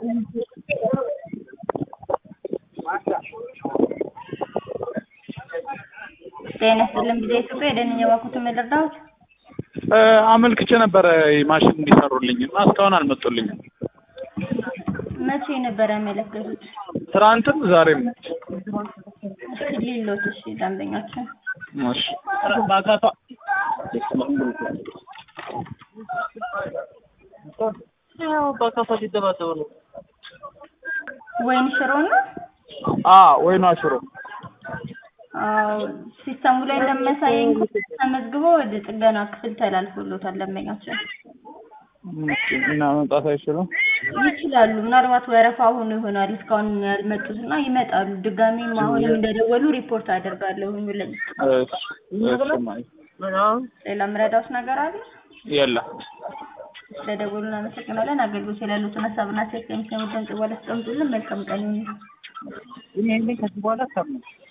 ጤና ይስጥልን ጊዜ ኢትዮጵያ የደንኛ ባኩት የምልርዳዎት አመልክቼ ነበረ ማሽን እንዲሰሩልኝ እና እስካሁን አልመጡልኝም። መቼ ነበር ያመለከቱት? ትናንትም ዛሬም። እስኪ ሊሎት እሺ ደንበኛችን እሺ ወይን ሽሮ ነው? አ ወይኗ ሽሮ አዎ ሲስተሙ ላይ እንደሚያሳየኝ ተመዝግቦ ወደ ጥገና ክፍል ተላልፎሎታል ደንበኛችን። እና መምጣት አይችሉም። ይችላሉ። ምናልባት ወረፋ ሆኖ ይሆናል እስካሁን ያልመጡት እና ይመጣሉ። ድጋሜም አሁንም እንደደወሉ ሪፖርት አደርጋለሁ ብለኝ። እሺ እሺ ማይ ሌላ ምረዳውስ ነገር አለ? የለም። ስለደወሉ እናመሰግናለን። አገልግሎት ያሉትን ሀሳብና ሴት ከሚሰሙ ድምጽ በኋላ አስቀምጡልን። መልካም ቀን ይሁን። እኔ ከዚህ በኋላ